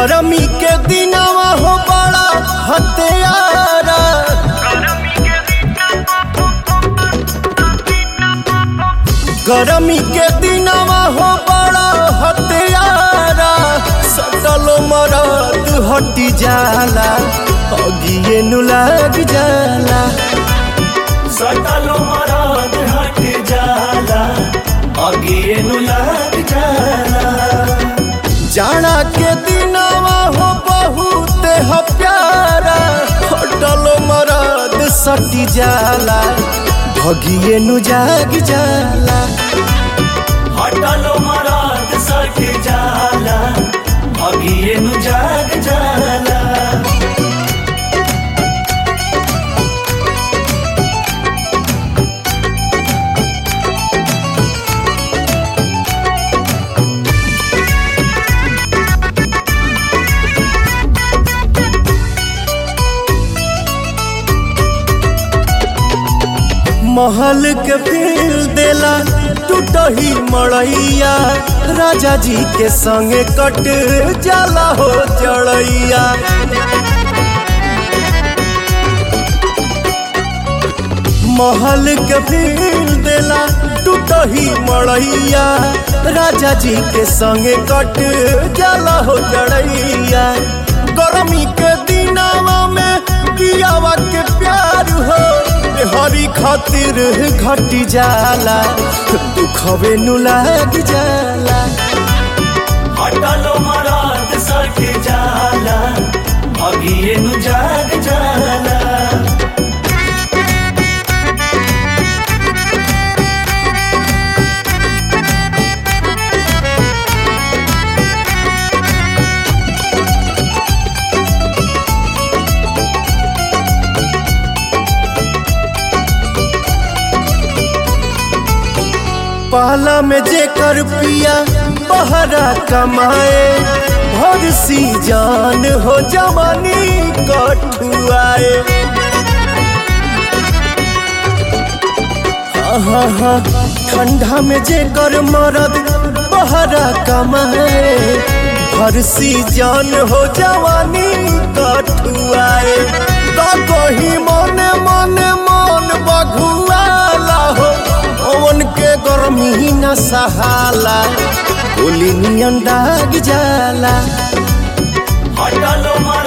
गरमी के दिनवा हो बड़ा हत्यारा गरमी के दिनवा हो बड़ा हत्यारा सटल मरद हटी जाला अगिए नु लग जाला सटल मराद हट जाला अगिए नु लग जाला जाना के दिनवा हो बहुत ह प्यारा हटल मरद सटी जाला भगिए नु जाग जाला हटल मराद सट जाला अगिए नु जाग जाला महल के फील देला टूटही मड़ैया राजा जी के संगे कट जाला हो जड़ैया महल के फील देला टूटही मड़ैया राजा जी के संगे कट जाला हो जड़ैया गर्मी के दिनावा में पियावा के प्यार हो हरी खातिर घटी जाला दुखवे नु लाग जाला हटल मराद सट जाला अगिए नु जाग जाला पहला में जेकर पिया बहरा कमाए भर सी जान हो जवानी कठुआए आहा, ठंडा में जेकर मरद बहरा कमाए भर सी जान हो जवानी कठुआए तो कही मने मने मन बघुआला हो ओवन के गर्मी न सहाला गोली नियन दाग जाला हटल मराद